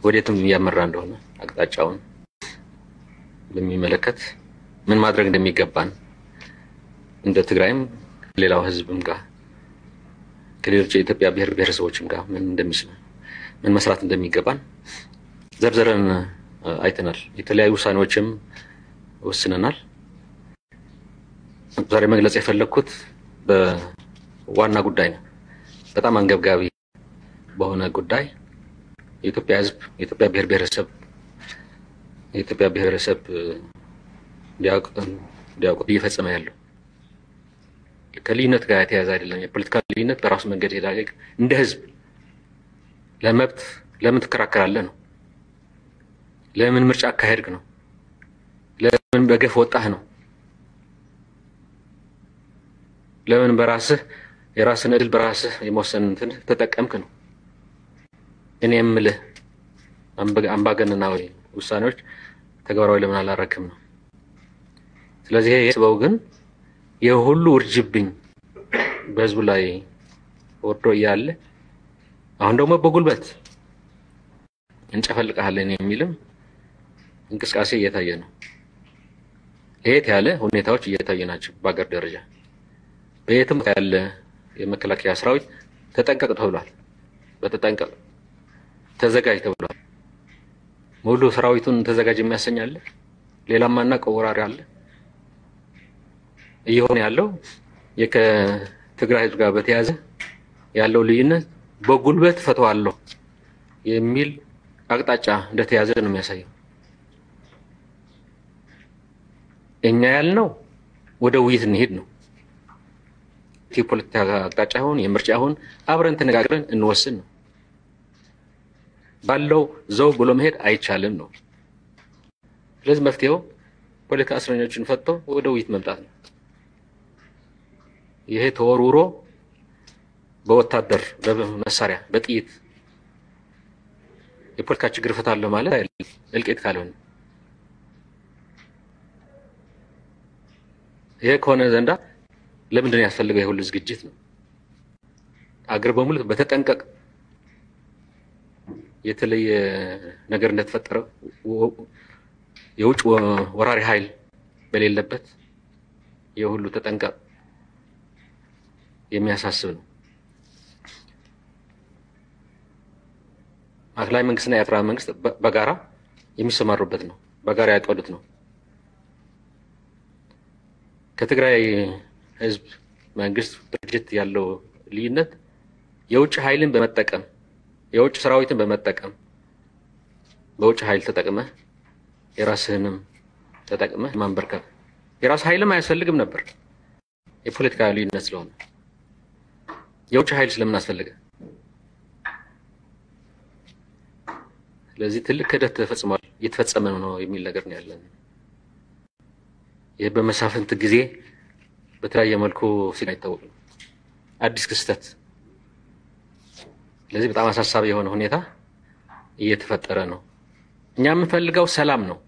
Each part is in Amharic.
ወዴትም እያመራ እንደሆነ አቅጣጫውን በሚመለከት ምን ማድረግ እንደሚገባን እንደ ትግራይም ከሌላው ህዝብም ጋር ከሌሎች የኢትዮጵያ ብሔር ብሔረሰቦችም ጋር ምን እንደሚስል ምን መስራት እንደሚገባን ዘርዝረን አይተናል። የተለያዩ ውሳኔዎችም ወስነናል። ዛሬ መግለጽ የፈለግኩት በዋና ጉዳይ ነው። በጣም አንገብጋቢ በሆነ ጉዳይ የኢትዮጵያ ህዝብ የኢትዮጵያ ብሔር ብሔረሰብ የኢትዮጵያ ብሔረሰብ እንዲያውቁት እየፈጸመ ያለው ከልዩነት ጋር የተያዘ አይደለም። የፖለቲካ ልዩነት በራሱ መንገድ ሄዳለ። እንደ ህዝብ ለመብት ለምን ትከራከራለህ ነው። ለምን ምርጫ አካሄድክ ነው። ለምን በገፍ ወጣህ ነው። ለምን በራስህ የራስን እድል በራስህ የመወሰን እንትን ተጠቀምክ ነው። እኔ የምልህ አምባገነናዊ ውሳኔዎች ተግባራዊ ለምን አላረክም ነው። ስለዚህ የስበው ግን ይህ ሁሉ ውርጅብኝ በህዝቡ ላይ ወርዶ እያለ አሁን ደግሞ በጉልበት እንጨፈልቅሃለን የሚልም እንቅስቃሴ እየታየ ነው። ለየት ያለ ሁኔታዎች እየታየ ናቸው። በሀገር ደረጃ በየትም ያለ የመከላከያ ሰራዊት ተጠንቀቅ ተብሏል። በተጠንቀቅ ተዘጋጅ ተብሏል። ሙሉ ሰራዊቱን ተዘጋጅ የሚያሰኝ አለ። ሌላም ማናውቀው ወራሪ አለ። እየሆነ ያለው ከትግራይ ህዝብ ጋር በተያያዘ ያለው ልዩነት በጉልበት ፈተዋለሁ የሚል አቅጣጫ እንደተያዘ ነው የሚያሳየው። እኛ ያልነው ወደ ውይይት እንሄድ ነው። የፖለቲካ አቅጣጫ ይሁን የምርጫ ይሁን አብረን ተነጋግረን እንወስን ነው። ባለው ዘው ብሎ መሄድ አይቻልም ነው። ስለዚህ መፍትሄው ፖለቲካ እስረኞችን ፈትቶ ወደ ውይይት መምጣት ነው። ይሄ ተወርውሮ በወታደር በመሳሪያ በጥይት የፖለቲካ ችግር እፈታለሁ ማለት እልቂት ካልሆነ ይሄ ከሆነ ዘንዳ ለምንድን ነው ያስፈልገው የሁሉ ዝግጅት ነው? አገር በሙሉ በተጠንቀቅ የተለየ ነገር እንደተፈጠረ የውጭ ወራሪ ኃይል በሌለበት የሁሉ ተጠንቀቅ የሚያሳስብ ነው። ማዕከላዊ መንግስትና የኤርትራ መንግስት በጋራ የሚሰማሩበት ነው። በጋራ ያቀዱት ነው። ከትግራይ ህዝብ መንግስት ድርጅት ያለው ልዩነት የውጭ ኃይልን በመጠቀም የውጭ ሰራዊትን በመጠቀም በውጭ ኃይል ተጠቅመህ የራስህንም ተጠቅመህ ማንበርከብ የራስ ኃይልም አያስፈልግም ነበር የፖለቲካ ልዩነት ስለሆነ የውጭ ኃይል ስለምን አስፈልገ? ስለዚህ ትልቅ ክህደት ተፈጽሟል፣ እየተፈጸመ ነው የሚል ነገር ነው ያለን። ይህ በመሳፍንት ጊዜ በተለያየ መልኩ ሲል አይታወቅም፣ አዲስ ክስተት። ስለዚህ በጣም አሳሳቢ የሆነ ሁኔታ እየተፈጠረ ነው። እኛ የምንፈልገው ሰላም ነው።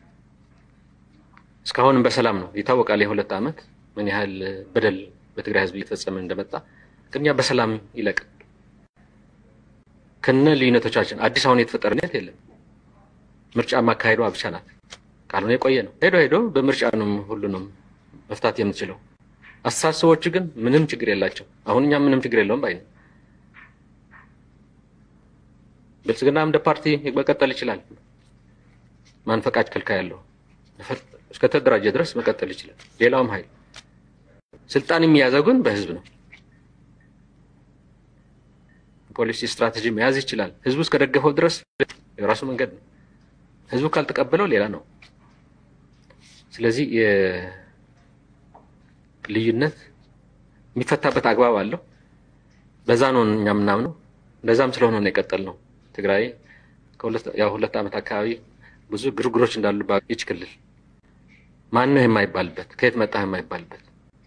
እስካሁንም በሰላም ነው ይታወቃል። የሁለት ዓመት ምን ያህል በደል በትግራይ ህዝብ እየተፈጸመ እንደመጣ ግን እኛ በሰላም ይለቅ ከነ ልዩነቶቻችን አዲስ አሁን የተፈጠረ ነት የለም። ምርጫ ማካሄዷ ብቻ ናት። ካልሆነ የቆየ ነው። ሄዶ ሄዶ በምርጫ ነው ሁሉንም መፍታት የምትችለው። አስተሳሰቦች ግን ምንም ችግር የላቸው። አሁን እኛ ምንም ችግር የለውም ባይ ነው። ብልጽግና እንደ ፓርቲ መቀጠል ይችላል። ማን ፈቃድ ከልካይ ያለው እስከተደራጀ ድረስ መቀጠል ይችላል። ሌላውም ኃይል ስልጣን የሚያዘው ግን በህዝብ ነው። ፖሊሲ ስትራቴጂ መያዝ ይችላል። ህዝቡ እስከደገፈው ድረስ የራሱ መንገድ ነው። ህዝቡ ካልተቀበለው ሌላ ነው። ስለዚህ የልዩነት የሚፈታበት አግባብ አለው። በዛ ነው እኛ የምናምነው። እንደዛም ስለሆነ ነው የቀጠል ነው። ትግራይ ያው ሁለት ዓመት አካባቢ ብዙ ግርግሮች እንዳሉ ይች ክልል ማንህ የማይባልበት ከየት መጣህ የማይባልበት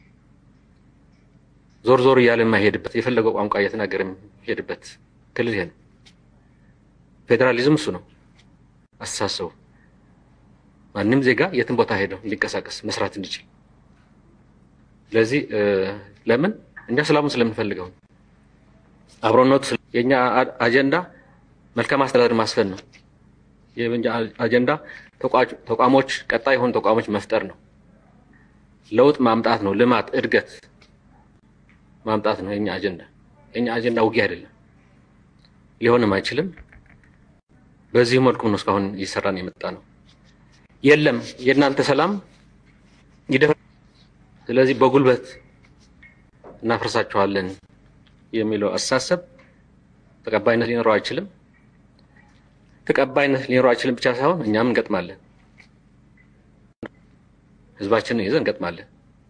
ዞር ዞር እያለ የማይሄድበት የፈለገው ቋንቋ እየተናገረ የሚሄድበት ክልል ይሄ ነው። ፌዴራሊዝም እሱ ነው አስተሳሰቡ። ማንም ዜጋ የትን ቦታ ሄደው እንዲንቀሳቀስ መስራት እንዲችል። ስለዚህ ለምን እኛ ሰላሙን ስለምንፈልገው አብሮነቱ የእኛ አጀንዳ መልካም አስተዳደር ማስፈን ነው። የኛ አጀንዳ ተቋሞች ቀጣይ የሆኑ ተቋሞች መፍጠር ነው። ለውጥ ማምጣት ነው። ልማት፣ እድገት ማምጣት ነው የኛ አጀንዳ። የኛ አጀንዳ ውጊያ አይደለም፣ ሊሆንም አይችልም። በዚህ መልኩ ነው እስካሁን እየሰራን የመጣ ነው። የለም የእናንተ ሰላም ይደፍ ስለዚህ በጉልበት እናፈርሳችኋለን የሚለው አስተሳሰብ ተቀባይነት ሊኖረው አይችልም። ተቀባይነት ሊኖረው አይችልም ብቻ ሳይሆን እኛም እንገጥማለን፣ ህዝባችንን ይዘን እንገጥማለን።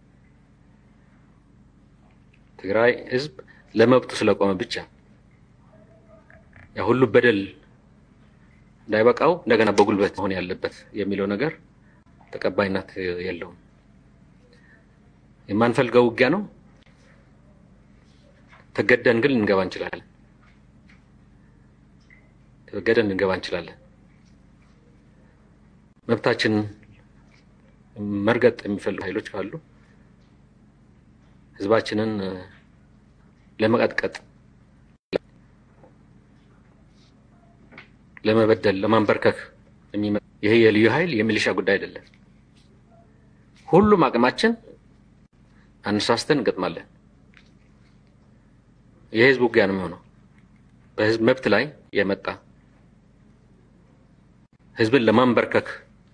ትግራይ ህዝብ ለመብቱ ስለቆመ ብቻ ያ ሁሉ በደል እንዳይበቃው እንደገና በጉልበት መሆን ያለበት የሚለው ነገር ተቀባይነት የለውም። የማንፈልገው ውጊያ ነው። ተገደን ግን ልንገባ እንችላለን። ተገደን ልንገባ እንችላለን። መብታችንን መርገጥ የሚፈልጉ ኃይሎች ካሉ ህዝባችንን ለመቀጥቀጥ፣ ለመበደል፣ ለማንበርከክ የሚመጣ ይሄ የልዩ ኃይል የሚሊሻ ጉዳይ አይደለም። ሁሉም አቅማችን አነሳስተን እንገጥማለን። የህዝብ ውጊያ ነው የሚሆነው። በህዝብ መብት ላይ የመጣ ህዝብን ለማንበርከክ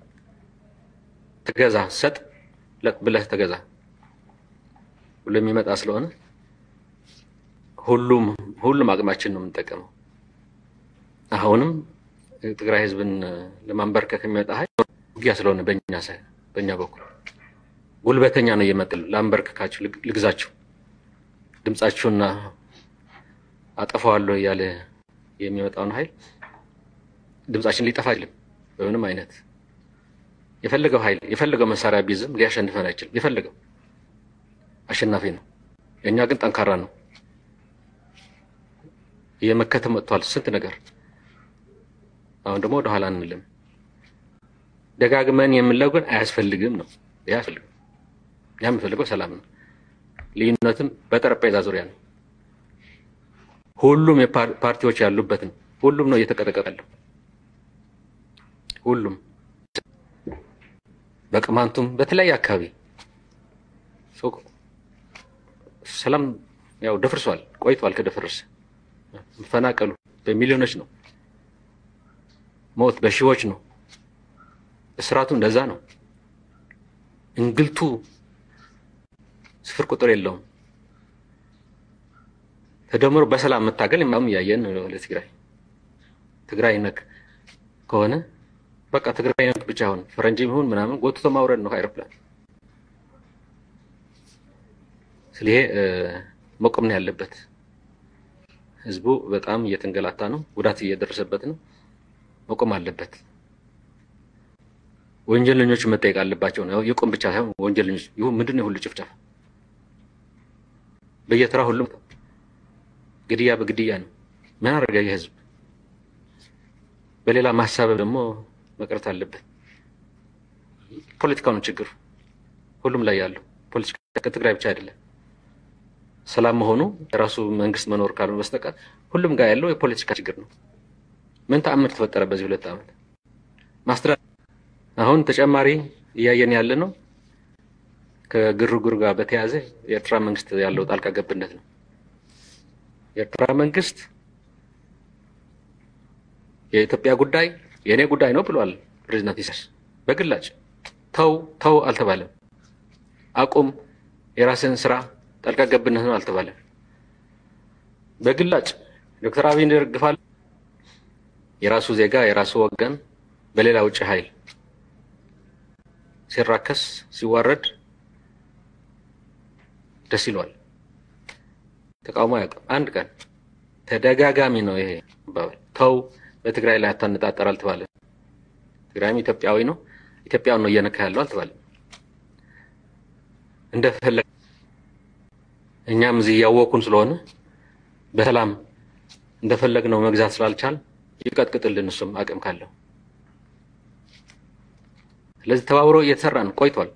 ትገዛ ሰጥ ለጥ ብለህ ተገዛ ብሎ የሚመጣ ስለሆነ ሁሉም ሁሉም አቅማችን ነው የምንጠቀመው። አሁንም የትግራይ ህዝብን ለማንበርከክ የሚመጣ ኃይል ውጊያ ስለሆነ በእኛ ሳይ በእኛ በኩል ጉልበተኛ ነው እየመጣ ላንበርክካችሁ፣ ልግዛችሁ፣ ድምጻችሁና አጠፋዋለሁ እያለ የሚመጣውን ኃይል ድምጻችን ሊጠፋ አይችልም። በምንም አይነት የፈለገው ኃይል የፈለገው መሳሪያ ቢዝም ሊያሸንፈን አይችልም። የፈለገው አሸናፊ ነው። የእኛ ግን ጠንካራ ነው። እየመከተ መጥቷል ስንት ነገር። አሁን ደግሞ ወደኋላ አንልም። ደጋግመን የምንለው ግን አያስፈልግም ነው። ይህ አያስፈልግም። እኛ የምንፈልገው ሰላም ነው። ልዩነትም በጠረጴዛ ዙሪያ ነው። ሁሉም የፓርቲዎች ያሉበት ነው። ሁሉም ነው እየተቀጠቀጠ ያለው። ሁሉም በቅማንቱም በተለያየ አካባቢ ሰላም ያው ደፍርሷል፣ ቆይቷል። ከደፈረሰ መፈናቀሉ በሚሊዮኖች ነው። ሞት በሺዎች ነው። እስራቱ እንደዛ ነው። እንግልቱ ስፍር ቁጥር የለውም። ተደምሮ በሰላም መታገል ማም እያየን ለትግራይ ትግራይ ነክ ከሆነ በቃ ትግራይ ነክ ብቻ ሆነ ፈረንጅም ይሁን ምናምን ጎትቶ ማውረድ ነው አይሮፕላን። ስለዚህ መቆም ነው ያለበት። ህዝቡ በጣም እየተንገላታ ነው፣ ጉዳት እየደረሰበት ነው። መቆም አለበት። ወንጀለኞች መጠየቅ አለባቸው ነው። የቆም ብቻ ሳይሆን ወንጀለኞች ይሁን ምንድን ነው ሁሉ ጭፍጨፋ በየተራ ሁሉም ግድያ በግድያ ነው። ምን አደረገ የህዝብ በሌላ ማሳበብ ደግሞ መቅረት አለበት። ፖለቲካው ነው ችግሩ ሁሉም ላይ ያለው ፖለቲካ ከትግራይ ብቻ አይደለም። ሰላም መሆኑ የራሱ መንግስት መኖር ካልሆነ በስተቀር ሁሉም ጋር ያለው የፖለቲካ ችግር ነው። ምን ተአምር ተፈጠረ በዚህ ሁለት ዓመት ማስተዳደር አሁን ተጨማሪ እያየን ያለ ነው። ከግርግር ጋር በተያያዘ የኤርትራ መንግስት ያለው ጣልቃ ገብነት ነው። የኤርትራ መንግስት የኢትዮጵያ ጉዳይ የእኔ ጉዳይ ነው ብሏል ፕሬዚዳንት ኢሳያስ በግላጭ ተው ተው አልተባለም። አቁም የራስን ስራ ጣልቃ ገብነት ነው አልተባለም። በግላጭ ዶክተር አብይ ይደግፋል። የራሱ ዜጋ የራሱ ወገን በሌላ ውጭ ኃይል ሲራከስ ሲዋረድ ደስ ይለዋል። ተቃውሞ አያውቅም። አንድ ቀን ተደጋጋሚ ነው ይሄ አባባል። ተው በትግራይ ላይ አታነጣጠር አልተባለም። ትግራይም ኢትዮጵያዊ ነው፣ ኢትዮጵያውን ነው እየነካ ያለው አልተባለም። እንደፈለግ እኛም እዚህ እያወቁን ስለሆነ በሰላም እንደፈለግ ነው መግዛት ስላልቻል ይቀጥቅጥልን እሱም አቅም ካለው። ስለዚህ ተባብሮ እየተሰራን ቆይቷል።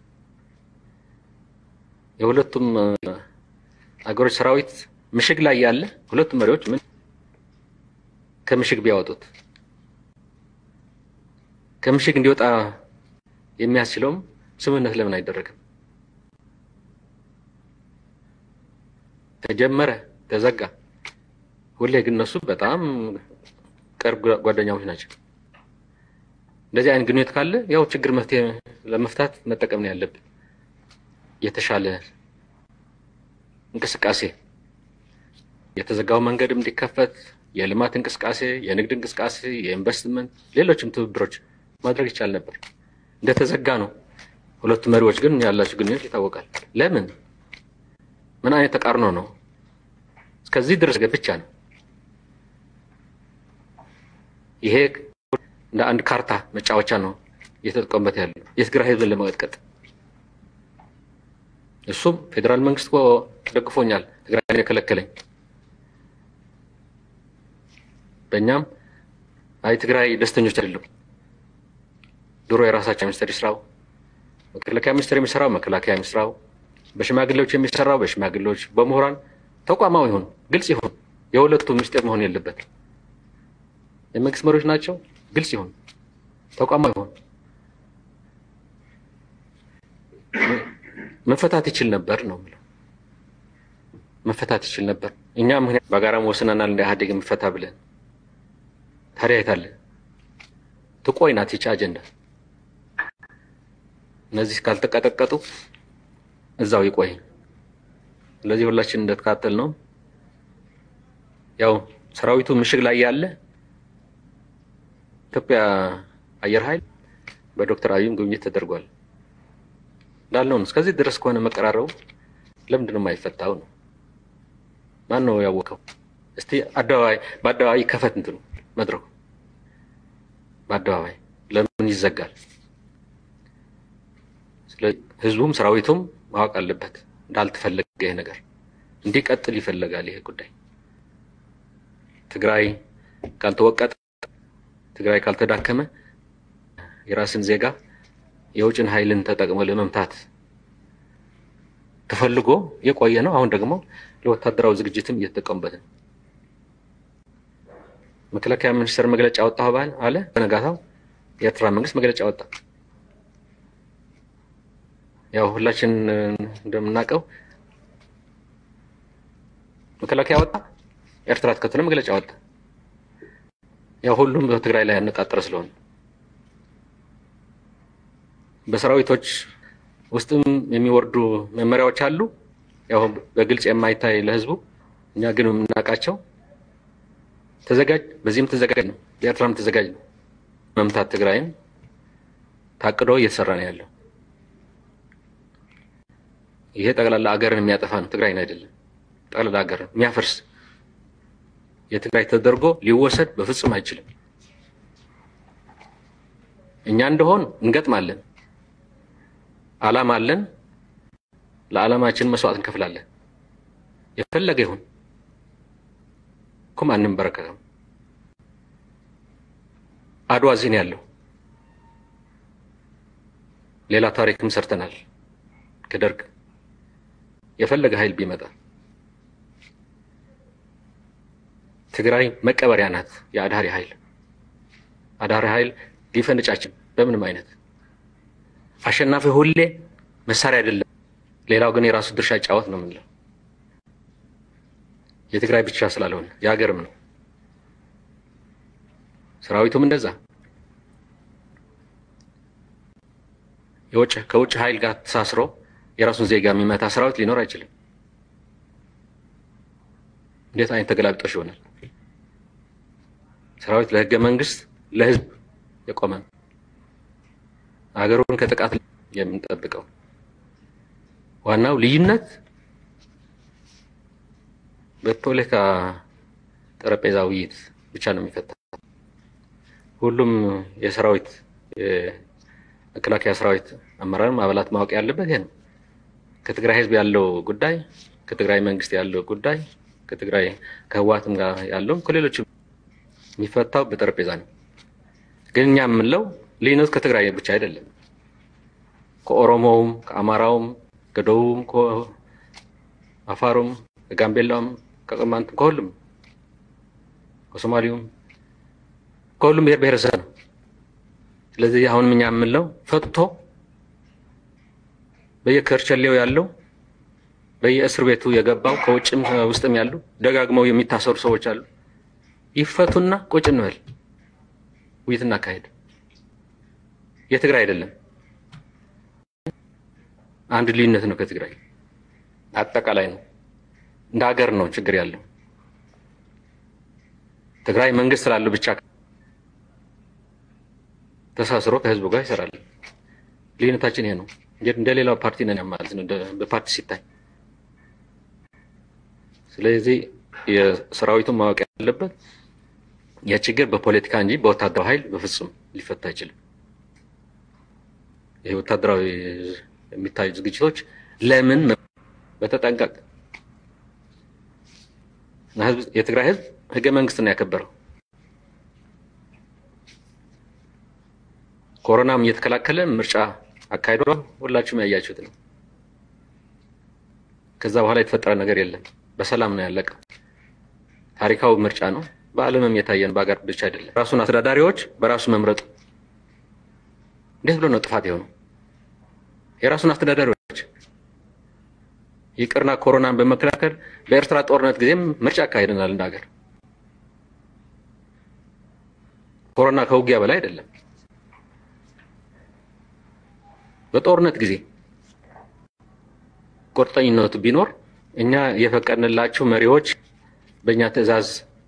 የሁለቱም አገሮች ሰራዊት ምሽግ ላይ ያለ ሁለቱም መሪዎች ምን ከምሽግ ቢያወጡት ከምሽግ እንዲወጣ የሚያስችለውም ስምምነት ለምን አይደረግም? ተጀመረ፣ ተዘጋ። ሁሌ ግን እነሱ በጣም ቅርብ ጓደኛሞች ናቸው። እንደዚህ አይነት ግንኙነት ካለ ያው ችግር መፍትሄ ለመፍታት መጠቀም ነው ያለብን። የተሻለ እንቅስቃሴ የተዘጋው መንገድ እንዲከፈት የልማት እንቅስቃሴ፣ የንግድ እንቅስቃሴ፣ የኢንቨስትመንት፣ ሌሎችም ትብብሮች ማድረግ ይቻል ነበር። እንደተዘጋ ነው። ሁለቱ መሪዎች ግን ያላቸው ግንኙነት ይታወቃል። ለምን? ምን አይነት ተቃርኖ ነው? እስከዚህ ድረስ ብቻ ነው። ይሄ እንደ አንድ ካርታ መጫወቻ ነው እየተጠቀሙበት ያለው የትግራይ ሕዝብን ለመቀጥቀጥ። እሱም ፌዴራል መንግስት እኮ ደግፎኛል ትግራይ የከለከለኝ በእኛም አይ ትግራይ ደስተኞች አይደለም። ድሮ የራሳቸው ሚኒስትር ይስራው፣ መከላከያ ሚኒስትር የሚሰራው መከላከያ የሚሰራው፣ በሽማግሌዎች የሚሰራው በሽማግሌዎች፣ በምሁራን ተቋማዊ ይሁን፣ ግልጽ ይሁን። የሁለቱ ምስጢር መሆን የለበት። የመንግስት መሪዎች ናቸው፣ ግልጽ ይሁን፣ ተቋማዊ ይሁን። መፈታት ይችል ነበር ነው የምለው። መፈታት ይችል ነበር። እኛ ምክንያት በጋራም ወስነናል እንደ ኢህአዴግ የምፈታ ብለን ታዲያ የታለ ትቆይ ናት ይቺ አጀንዳ። እነዚህ ካልተቀጠቀጡ እዛው ይቆይ። ስለዚህ ሁላችን እንደተካተል ነው። ያው ሰራዊቱ ምሽግ ላይ ያለ ኢትዮጵያ አየር ኃይል በዶክተር አብይም ጉብኝት ተደርጓል እንዳልነው ነው። እስከዚህ ድረስ ከሆነ መቀራረቡ ለምንድን ነው የማይፈታው ነው? ማን ነው ያወቀው? እስቲ አደባባይ በአደባባይ ከፈት እንትኑ መድረኩ በአደባባይ ለምን ይዘጋል? ስለዚህ ህዝቡም ሰራዊቱም ማወቅ አለበት እንዳልተፈለገ ይሄ ነገር እንዲቀጥል ይፈለጋል። ይሄ ጉዳይ ትግራይ ካልተወቀጠ፣ ትግራይ ካልተዳከመ የራስን ዜጋ የውጭን ኃይልን ተጠቅሞ ለመምታት ተፈልጎ የቆየ ነው። አሁን ደግሞ ለወታደራዊ ዝግጅትም እየተጠቀሙበት ነው። መከላከያ ሚኒስቴር መግለጫ ወጣ ባል አለ። በነጋታው የኤርትራ መንግስት መግለጫ ወጣ። ያው ሁላችን እንደምናውቀው መከላከያ ወጣ፣ ኤርትራ ተከትሎ መግለጫ ወጣ። ያው ሁሉም በትግራይ ላይ ያነጣጠረ ስለሆነ በሰራዊቶች ውስጥም የሚወርዱ መመሪያዎች አሉ። ያው በግልጽ የማይታይ ለህዝቡ፣ እኛ ግን የምናውቃቸው ተዘጋጅ፣ በዚህም ተዘጋጅ ነው፣ በኤርትራም ተዘጋጅ ነው። መምታት ትግራይን ታቅዶ እየተሰራ ነው ያለው። ይሄ ጠቅላላ አገርን የሚያጠፋ ነው፣ ትግራይን አይደለም። ጠቅላላ አገርን የሚያፈርስ የትግራይ ተደርጎ ሊወሰድ በፍጹም አይችልም። እኛ እንደሆን እንገጥማለን፣ አላማ አለን። ለዓላማችን መስዋዕት እንከፍላለን። የፈለገ ይሁን እኩም አንንበረከክም። አድዋ እዚህ ነው ያለው። ሌላ ታሪክም ሰርተናል። ከደርግ የፈለገ ኃይል ቢመጣ ትግራይ መቀበሪያ ናት። የአዳሪ ኃይል አዳሪ ኃይል ሊፈንጫችን በምንም አይነት አሸናፊ ሁሌ መሳሪያ አይደለም። ሌላው ግን የራሱ ድርሻ ጫወት ነው የምንለው የትግራይ ብቻ ስላልሆነ የሀገርም ነው። ሰራዊቱም እንደዛ የውጭ ከውጭ ኃይል ጋር ተሳስሮ የራሱን ዜጋ የሚመታ ሰራዊት ሊኖር አይችልም። እንዴት አይነት ተገላቢጦሽ ይሆናል? ሰራዊት ለህገ መንግስት ለህዝብ የቆመ ነው። ሀገሩን ከጥቃት የምንጠብቀው ዋናው ልዩነት በፖለቲካ ጠረጴዛ ውይይት ብቻ ነው የሚፈታ። ሁሉም የሰራዊት የመከላከያ ሰራዊት አመራርም አባላት ማወቅ ያለበት ይሄ ነው። ከትግራይ ህዝብ ያለው ጉዳይ፣ ከትግራይ መንግስት ያለው ጉዳይ፣ ከትግራይ ከህወሓትም ጋር ያለውም ከሌሎችም የሚፈታው በጠረጴዛ ነው። ግን እኛ የምንለው ልዩነቱ ከትግራይ ብቻ አይደለም። ከኦሮሞውም፣ ከአማራውም፣ ከደቡብም፣ ከአፋሩም፣ ከጋምቤላውም፣ ከቅማንትም፣ ከሁሉም ከሶማሌውም ከሁሉም ብሔር ብሔረሰብ ነው ስለዚህ አሁንም እኛ የምንለው ፈትቶ በየከርቸሌው ያለው በየእስር ቤቱ የገባው ከውጭም ውስጥም ያሉ ደጋግመው የሚታሰሩ ሰዎች አሉ። ይፈቱና ቁጭ እንበል፣ ውይይት እናካሄድ። የትግራይ አይደለም አንድ ልዩነት ነው ከትግራይ አጠቃላይ ነው። እንደ ሀገር ነው ችግር ያለው። ትግራይ መንግስት ስላለው ብቻ ተሳስሮ ከህዝቡ ጋር ይሰራል። ልዩነታችን ይሄ ነው። እንደ ሌላው ፓርቲ ነን ማለት ነው በፓርቲ ሲታይ። ስለዚህ የሰራዊቱን ማወቅ ያለበት የችግር በፖለቲካ እንጂ በወታደራዊ ኃይል በፍጹም ሊፈታ አይችልም። ይህ ወታደራዊ የሚታዩ ዝግጅቶች ለምን በተጠንቀቅ የትግራይ ህዝብ ህገ መንግስት ነው ያከበረው። ኮሮናም እየተከላከለ ምርጫ አካሂዷል። ሁላችሁም ያያችሁት ነው። ከዛ በኋላ የተፈጠረ ነገር የለም። በሰላም ነው ያለቀው። ታሪካዊ ምርጫ ነው። በዓለምም የታየን በሀገር ብቻ አይደለም። ራሱን አስተዳዳሪዎች በራሱ መምረጡ እንዴት ብሎ ነው ጥፋት የሆነው? የራሱን አስተዳዳሪዎች ይቅርና ኮሮናን በመከላከል በኤርትራ ጦርነት ጊዜም ምርጫ አካሂደናል እንደ ሀገር። ኮሮና ከውጊያ በላይ አይደለም። በጦርነት ጊዜ ቁርጠኝነቱ ቢኖር እኛ የፈቀድንላቸው መሪዎች በእኛ ትዕዛዝ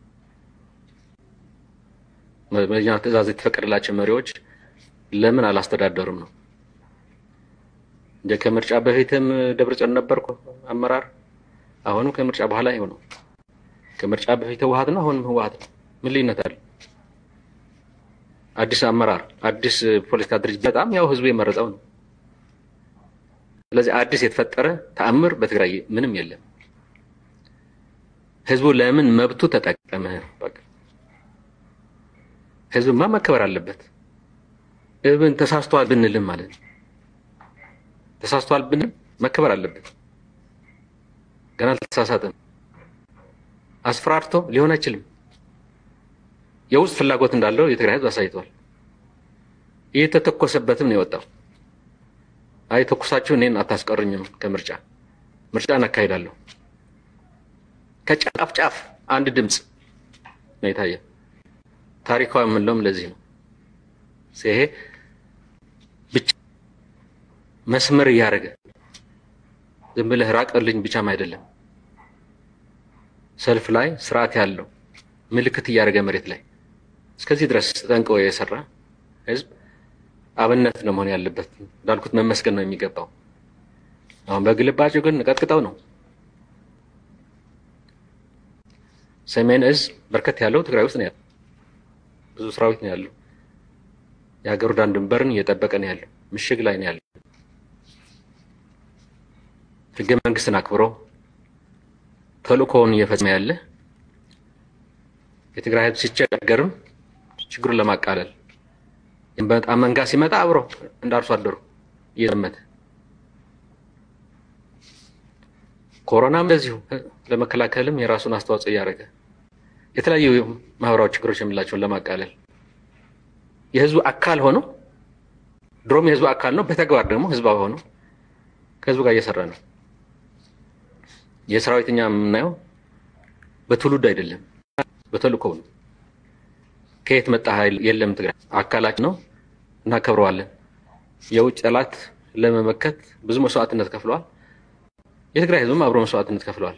በእኛ ትዕዛዝ የተፈቀደላቸው መሪዎች ለምን አላስተዳደሩም ነው እንደ ከምርጫ በፊትም ደብረጽዮን ነበርኩ አመራር፣ አሁንም ከምርጫ በኋላ ይኸው ነው። ከምርጫ በፊት ህወሓት ነው፣ አሁንም ህወሓት ነው። ምን ልዩነት አለ? አዲስ አመራር፣ አዲስ ፖለቲካ ድርጅት በጣም ያው ህዝቡ የመረጠው ነው። ስለዚህ አዲስ የተፈጠረ ተአምር በትግራይ ምንም የለም። ህዝቡ ለምን መብቱ ተጠቀመ? በቃ ህዝብማ መከበር አለበት። እብን ተሳስቷል ብንልም ማለት ነው ተሳስቷል ብንል መከበር አለበት። ገና አልተሳሳተም። አስፈራርቶ ሊሆን አይችልም። የውስጥ ፍላጎት እንዳለው የትግራይ ህዝብ አሳይቷል። እየተተኮሰበትም ነው የወጣው። አይ ተኩሳችሁ እኔን አታስቀሩኝም ከምርጫ ምርጫ እናካሄዳለሁ። ከጫፍ ጫፍ አንድ ድምፅ ነው የታየ። ታሪካዊ የምንለውም ለዚህ ነው። ይሄ ብቻ መስመር እያደረገ ዝም ብለህ ራቅልኝ ብቻም አይደለም። ሰልፍ ላይ ስርዓት ያለው ምልክት እያደረገ መሬት ላይ እስከዚህ ድረስ ጠንቅቆ የሰራ ህዝብ አብነት ነው መሆን ያለበት። እንዳልኩት መመስገን ነው የሚገባው። አሁን በግልባጩ ግን ቀጥቅጠው ነው። ሰሜን እዝ በርከት ያለው ትግራይ ውስጥ ነው ያለው። ብዙ ሰራዊት ነው ያለው። የሀገሩ ዳር ድንበርን እየጠበቀ ነው ያለው። ምሽግ ላይ ነው ያለው። ህገ መንግስትን አክብሮ ተልእኮውን እየፈጸመ ያለ የትግራይ ህዝብ ሲቸገርም ችግሩን ለማቃለል በጣም መንጋ ሲመጣ አብሮ እንደ አርሶ አደሩ እየዘመተ ኮሮናም እንደዚሁ ለመከላከልም የራሱን አስተዋጽኦ እያደረገ የተለያዩ ማህበራዊ ችግሮች የምላቸውን ለማቃለል የህዝቡ አካል ሆኖ ድሮም የህዝቡ አካል ነው፣ በተግባር ደግሞ ህዝባዊ ሆኖ ከህዝቡ ጋር እየሰራ ነው። የሰራዊትኛ የምናየው በትውልድ አይደለም፣ በተልእኮው ነው። ከየት መጣ ኃይል የለም። ትግራይ አካላችን ነው፣ እናከብረዋለን። የውጭ ጠላት ለመመከት ብዙ መስዋዕትነት ከፍለዋል። የትግራይ ህዝብም አብሮ መስዋዕትነት ከፍለዋል።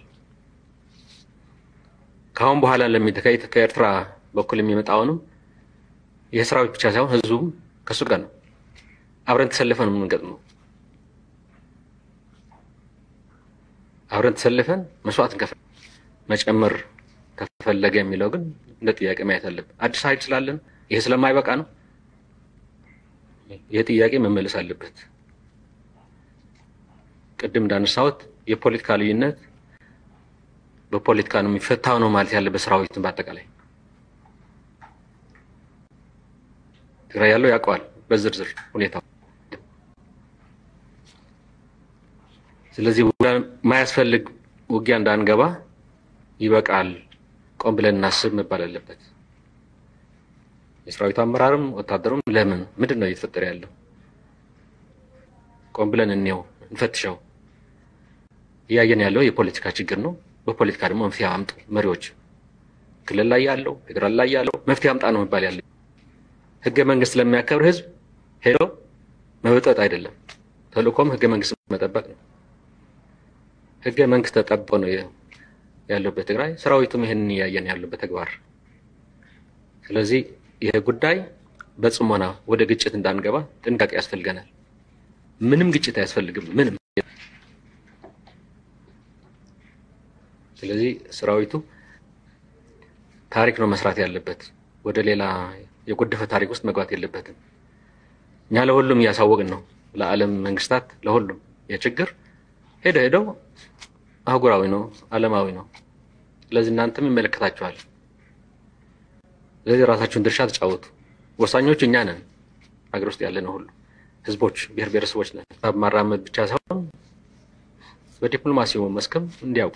ከአሁን በኋላ ለሚተካሄድ ከኤርትራ በኩል የሚመጣውንም የሰራዊት ብቻ ሳይሆን ህዝቡም ከእሱ ጋር ነው። አብረን ተሰልፈን የምንገጥመው አብረን ተሰልፈን መስዋዕት እንከፍል መጨመር ከፈለገ የሚለው ግን እንደ ጥያቄ ማየት አለብን። አዲስ ኃይል ስላለን ይሄ ስለማይበቃ ነው። ይሄ ጥያቄ መመለስ አለበት። ቅድም እንዳነሳሁት የፖለቲካ ልዩነት በፖለቲካ ነው የሚፈታው ነው ማለት ያለበት ሰራዊትን በአጠቃላይ ትግራይ ያለው ያውቀዋል በዝርዝር ሁኔታው። ስለዚህ ማያስፈልግ ውጊያ እንዳንገባ ይበቃል፣ ቆም ብለን እናስብ መባል አለበት። የሰራዊቱ አመራርም ወታደሩም ለምን ምንድን ነው እየተፈጠረ ያለው? ቆም ብለን እንየው፣ እንፈትሸው። እያየን ያለው የፖለቲካ ችግር ነው። በፖለቲካ ደግሞ መፍትሄ አምጡ መሪዎች፣ ክልል ላይ ያለው ፌዴራል ላይ ያለው መፍትሄ አምጣ ነው መባል ያለ። ህገ መንግስት ለሚያከብር ህዝብ ሄዶ መበጠጥ አይደለም። ተልእኮም ህገ መንግስት መጠበቅ ነው። ህገ መንግስት ተጠብቆ ነው ያለው በትግራይ ሰራዊቱም ይህንን እያየን ያለው በተግባር ስለዚህ ይህ ጉዳይ በጽሞና ወደ ግጭት እንዳንገባ ጥንቃቄ ያስፈልገናል። ምንም ግጭት አያስፈልግም። ምንም ስለዚህ ሰራዊቱ ታሪክ ነው መስራት ያለበት። ወደ ሌላ የጎደፈ ታሪክ ውስጥ መግባት የለበትም። እኛ ለሁሉም እያሳወቅን ነው፣ ለዓለም መንግስታት፣ ለሁሉም የችግር ሄደ ሄደው አህጉራዊ ነው፣ ዓለማዊ ነው። ስለዚህ እናንተም ይመለከታችኋል። ስለዚህ ራሳችሁን ድርሻ ተጫወቱ። ወሳኞቹ እኛ ነን፣ ሀገር ውስጥ ያለ ነው ሁሉ ህዝቦች፣ ብሔር ብሔረሰቦች ነን። ማራመድ ብቻ ሳይሆን በዲፕሎማሲው መስክም እንዲያውቁ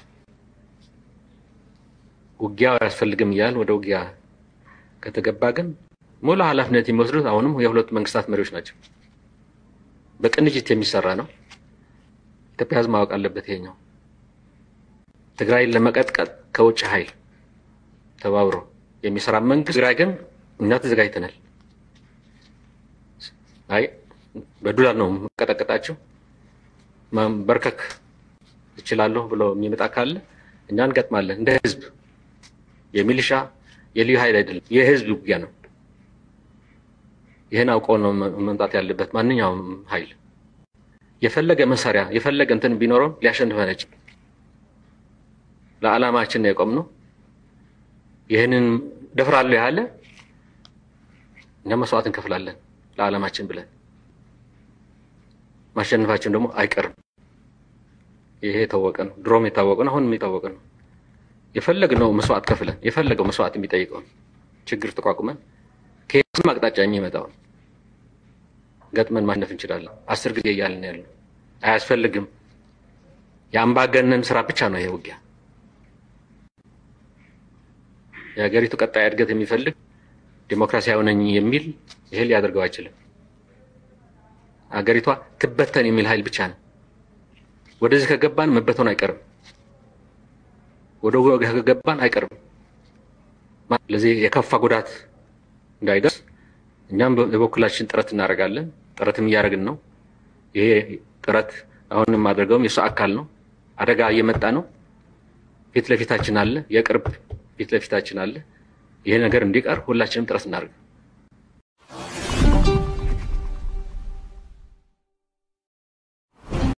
ውጊያ አያስፈልግም እያል ወደ ውጊያ ከተገባ ግን ሙሉ ኃላፊነት የሚወስዱት አሁንም የሁለቱ መንግስታት መሪዎች ናቸው። በቅንጅት የሚሰራ ነው። ኢትዮጵያ ህዝብ ማወቅ አለበት። ይሄኛው ትግራይን ለመቀጥቀጥ ከውጭ ኃይል ተባብሮ የሚሰራ መንግስት፣ ትግራይ ግን እኛ ተዘጋጅተናል። አይ በዱላ ነው መቀጠቀጣቸው በርከክ እችላለሁ ብሎ የሚመጣ ካለ እኛ እንገጥማለን። እንደ ህዝብ የሚሊሻ የልዩ ኃይል አይደለም፣ የህዝብ ውጊያ ነው። ይህን አውቀው ነው መምጣት ያለበት። ማንኛውም ኃይል የፈለገ መሳሪያ የፈለገ እንትን ቢኖረው ሊያሸንፈን አይችልም። ለዓላማችን ነው የቆምነው። ይህንን ደፍራለሁ ያለ እኛ መስዋዕት እንከፍላለን ለዓላማችን ብለን ማሸነፋችን ደግሞ አይቀርም። ይሄ የታወቀ ነው። ድሮም የታወቀ ነው። አሁንም የታወቀ ነው። የፈለግነው መስዋዕት ከፍለን የፈለገው መስዋዕት የሚጠይቀውን ችግር ተቋቁመን ከየትም አቅጣጫ የሚመጣውን ገጥመን ማሸነፍ እንችላለን። አስር ጊዜ እያልን ያለ አያስፈልግም። የአምባገነን ስራ ብቻ ነው ይሄ ውጊያ። የሀገሪቱ ቀጣይ እድገት የሚፈልግ ዲሞክራሲያዊ ነኝ የሚል ይሄ ሊያደርገው አይችልም። ሀገሪቷ ትበተን የሚል ኃይል ብቻ ነው። ወደዚህ ከገባን መበተኑ አይቀርም። ወደ ውጊያ ከገባን አይቀርም። ስለዚህ የከፋ ጉዳት እንዳይደርስ እኛም የበኩላችን ጥረት እናደርጋለን። ጥረትም እያደረግን ነው። ይሄ ጥረት አሁን የማደርገውም የሱ አካል ነው። አደጋ እየመጣ ነው። ፊት ለፊታችን አለ። የቅርብ ፊት ለፊታችን አለ። ይሄ ነገር እንዲቀር ሁላችንም ጥረት እናደርግ።